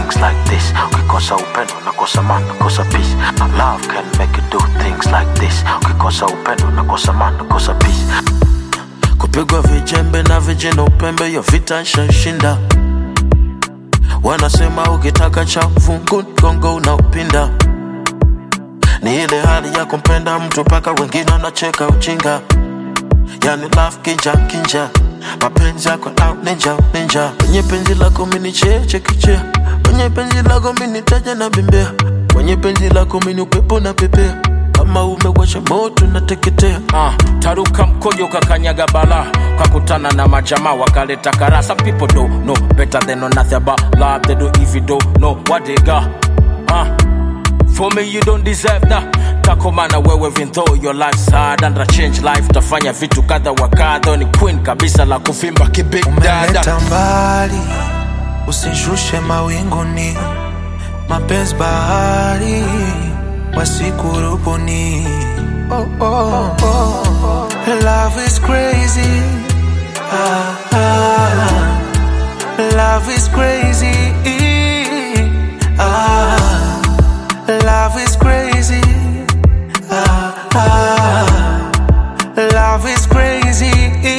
things like this ukikosa upendo nakosa man nakosa peace love can make you do things like this ukikosa upendo nakosa man nakosa peace kupigwa vijembe na vijana upembe hiyo vita nshashinda wanasema ukitaka cha fungu gongo unaupinda ni ile hali ya kumpenda mtu mpaka wengine wanacheka ujinga yani love kinja kinja mapenzi yako out ninja ninja kwenye penzi lako mini cheche kichea kwenye penzi lako mini taja na bembea kwenye penzi lako mini upepo na pepea kama umewasha moto nateketea Ah, taruka mkojo kakanyaga bala kakutana na majamaa wakaleta kara some people don't know better than know nothing about love they don't even don't know what they got ah, for me you don't deserve that takomana wewe even though your life's hard and a change life tafanya vitu kadha wa kadha ni queen kabisa la kuvimba kibig dada umeleta mbali, usishushe mawinguni, mapenzi bahari wasikurubuni. Oh, oh, oh. Love is crazy. Ah, ah. Love is crazy. Ah, love is crazy. Ah, ah. Love is crazy.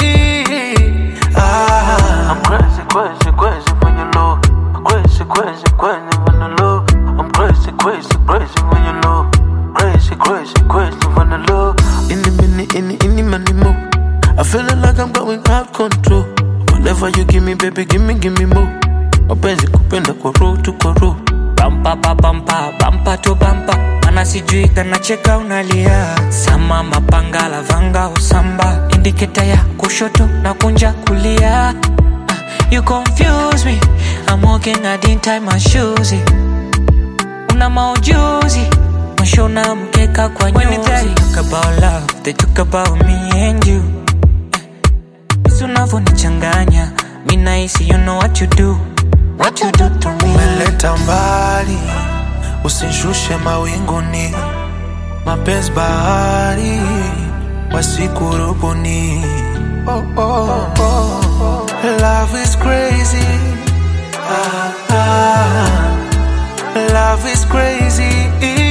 Ah. I'm crazy, crazy, crazy when you low. Crazy, crazy, crazy when you low. I'm crazy, crazy, crazy when you low. Crazy, crazy, crazy when you low. Any minute, any, any money more. I feeling like I'm going out control. Whatever you give me, baby, give me, give me more. Mapenzi kupenda kwa roho tu kwa roho. bampa pa bampa bampa to bampa mana sijui kanacheka unalia sama mapanga lavanga usamba indiketa ya kushoto na kunja kulia Ah, you confuse me I'm walking I didn't tie my shoes una maujuzi mashona mkeka kwa nyuzi When they talk about love they talk about me and you Jinsi unavyonichanganya mi nahisi you know what you do what you do to me umeleta mbali, usishushe mawinguni, mapenzi bahari wasikurubuni. Oh, oh, oh. Love is crazy. Ah, ah. Love is crazy.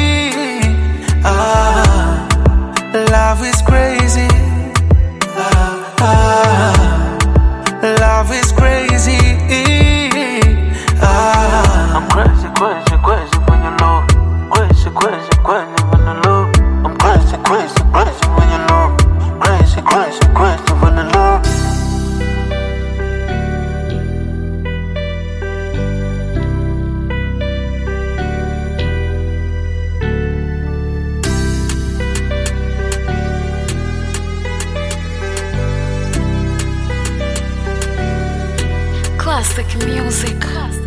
Ah, love is crazy. Ah, ah. Love is crazy. Ah. I'm crazy, crazy, crazy when you low. Crazy, crazy, crazy when you low. I'm crazy, crazy, crazy when you low. Crazy, crazy, crazy when you low. Classic music. Classic.